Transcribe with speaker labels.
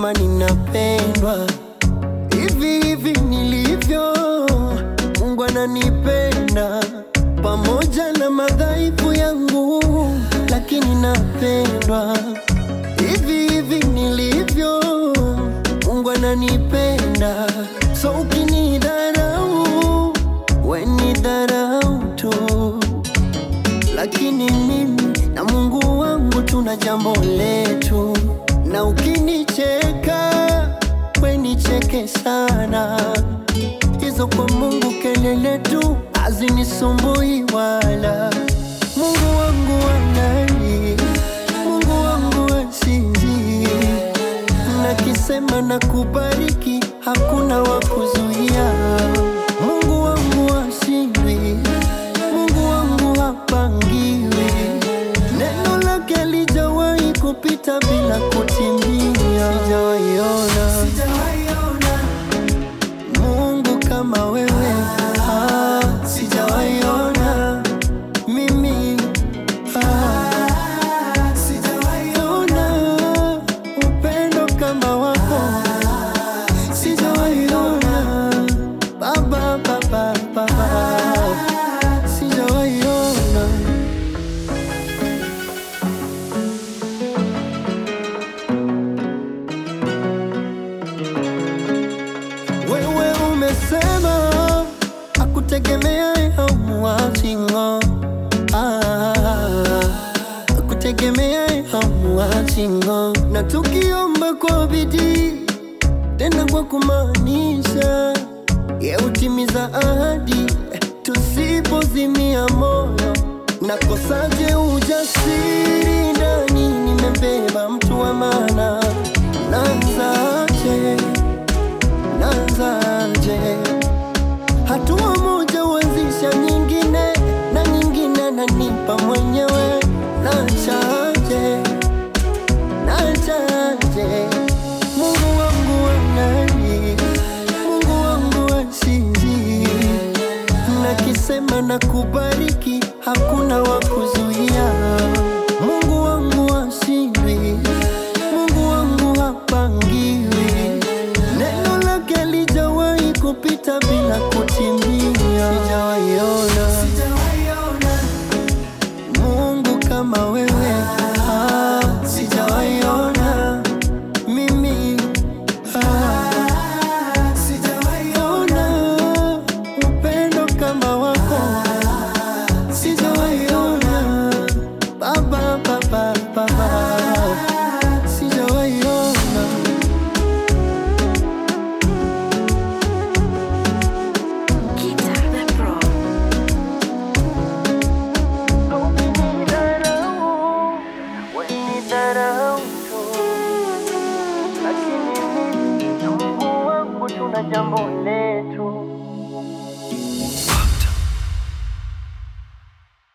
Speaker 1: kwamba ninapendwa hivi hivi nilivyo. Mungu ananipenda pamoja na madhaifu yangu, lakini napendwa hivi hivi nilivyo. Mungu ananipenda, so ukinidharau we ni dharau tu, lakini mimi na Mungu wangu tuna jambo letu, na ukinicheka we nicheke sana, hizo kwa Mungu kelele tu hazinisumbui wala. Mungu wangu wanani, Mungu wangu asinzi, nakisema na kubariki, hakuna wa kuzuia. Mungu wangu ashindwi, Mungu wangu hapangiwi, neno lake lijawahi kupita bila kutimia. Sijawaiona Mungu kama wewe, ah, sijawaiona mimi ah, sijawaiona upendo kama wako, sijawaiona baba, baba, baba, sijawaiona Wewe umesema akutegemea hamuachingo akutegemea hamuachingo, na tukiomba kwa bidii tena kwa kumaanisha, ye utimiza ahadi tusipozimia moyo. Nakosaje ujasiri ndani, nimebeba mtu wa maana, naanzaje? Naanzaje? Hatua moja huanzisha nyingine na nyingine, nanipa mwenyewe. Nachaje? Nachaje? Mungu wangu wanani, Mungu wangu asinzi, nakisema na kubariki, hakuna wa kuzuia. Mungu wangu ashindwi, Mungu wangu hapangiwi, neno lake lijawahi kupita bila kutimia. Sijawaiona Mungu kama wewe, ah, sijawaiona mimi ah, sijawaiona upendo kama wako, sijawaiona baba, baba, baba, sijawaiona
Speaker 2: Guitar the Pro.
Speaker 1: Ukinidharau, wenidharau tu, lakini mimi na Mungu wangu tuna jambo letu.